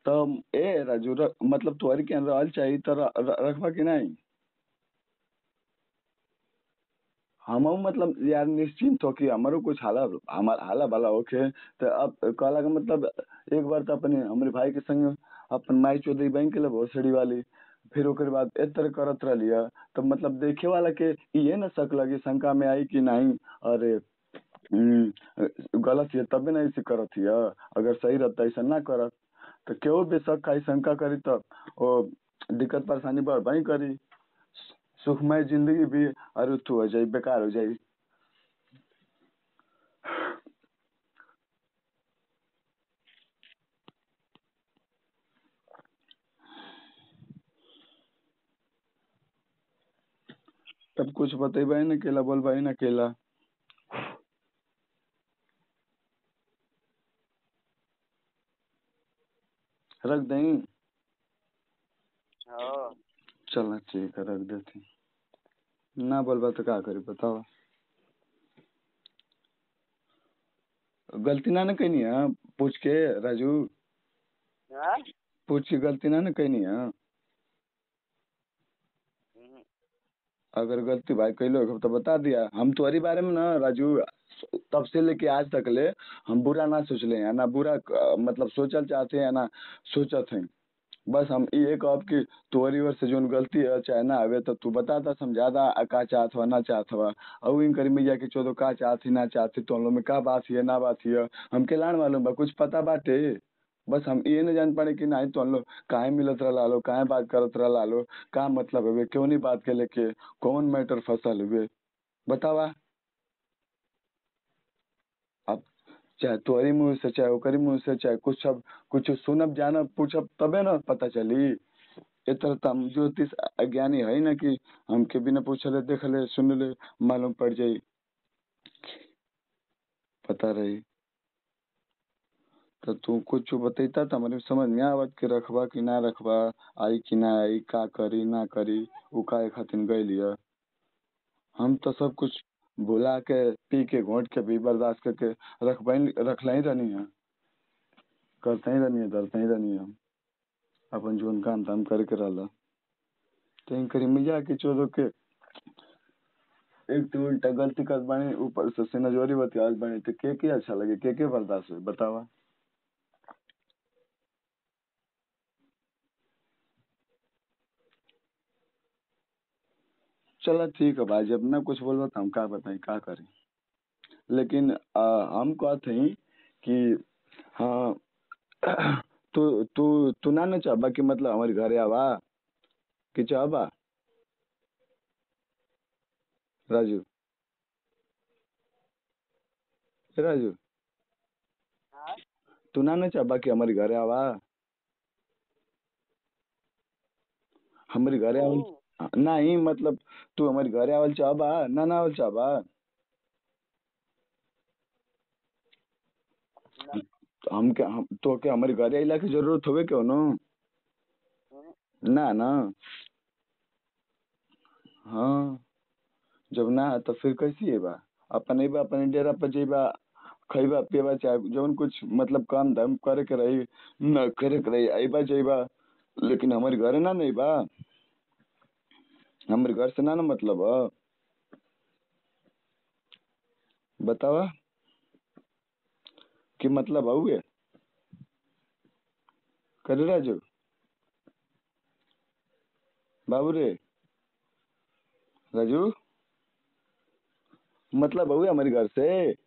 तो ए राजू र, मतलब तोहरी के रहल चाहिए तो र, र, रखबा कि नहीं हम मतलब यार निश्चिंत हो कि हमारो कुछ हाला हमार हाला भला होके तो अब कहला का मतलब एक बार तो अपने हमारे भाई के संग अपन माई चौधरी बैंक के भोसड़ी वाली फिर ओकर बाद ए तरह करत रहिए तो मतलब देखे वाला के ये न शक लगी शंका में आई कि नहीं अरे हम्म, गलत है तबे नहीं से करत हिय अगर सही रहता ऐसा ना करत तो केहू भी शक खाई शंका करी तो वो दिक्कत परेशानी बढ़ भाई करी सुखमय जिंदगी भी अरुथु हो जाई बेकार हो जाई तब कुछ बतेबे न केला बोलबे न केला रख दई हाँ चल ठीक है रख देती ना बोलबा तो का करी बताओ गलती ना न कहनी है पूछ के राजू हाँ? पूछ के गलती ना न कहनी है हम्म, अगर गलती भाई कैलो हो तो बता दिया हम तुम्हारी बारे में ना राजू तब से लेके आज तक ले हम बुरा ना सोचले हैं ना बुरा अ, मतलब सोचल चाहते हैं ना सोचत हैं बस हम ये कहब कि तोहरी ओर से जोन गलती है चाहे ना आवे तो तू बता दा समझा दा आ का चाहत हुआ ना चाहत हुआ और इन करी मैया के चोदो का चाहत ही ना चाहती तो हम लोग में का बात है ना बात है हमके लान मालूम बा कुछ पता बाटे बस हम ये न जान पाए कि नहीं तो हम लोग काहे मिलत रहा लो काहे बात करत रहा लो का मतलब हुए क्यों नहीं बात के लेके कौन मैटर फसल हुए बतावा अब चाहे तोहरी मुँह से चाहे ओकरी मुँह से चाहे कुछ सब कुछ सुनब जानब पूछब तबे न पता चली ए तरह तो हम ज्योतिष अज्ञानी है ना कि हमके बिना पूछले देखले सुनले मालूम पड़ जाई पता रही तो तू कुछ बतैता तो हमारे समझ में आवत कि रखबा कि ना रखबा आई कि ना आई का करी ना करी उ काहे खातिर गइल ह हम तो सब कुछ भुला के पी के घोट के भी बर्दाश्त करके रखबा रखला ही रहनी है करते ही रहनी है डरते ही रहनी है हम अपन जोन काम धाम करके रहला तो करी मिया के चोदो के एक तो उल्टा गलती कर बानी ऊपर से सिनजोरी बतियाल बानी तो के के अच्छा लगे के के बर्दाश्त हुई बतावा चलो ठीक है भाई जब ना कुछ बोलो तो हम का बताएं का करें लेकिन आ, हम कहते हैं कि हाँ तू तू तू ना न चाहबा कि मतलब हमारे घरे आवा कि चाहबा राजू ए राजू हाँ? तू ना न चाहबा कि हमारे घरे आवा हमारे घरे आवल हम्म, नहीं मतलब तू हमारे घरे आवल चाहबा ना ना आवल चाहबा ना, तो हम क्या हम तो क्या हमारे घरे अला की जरूरत होवे क्यों नो हम्म, ना ना हाँ जब ना है तो फिर कैसी है बा अपन अइबा अपन डेरा पर जइबा खइबा पियबा चाहे जौन कुछ मतलब काम धाम करे के रही न करे के रही अइबा जइबा लेकिन हमारे घरे ना नहीं बा हमारे घर से ना ना मतलब है बतावा कि मतलब हुए करे राजू बाबू रे राजू मतलब हुए हमारे घर से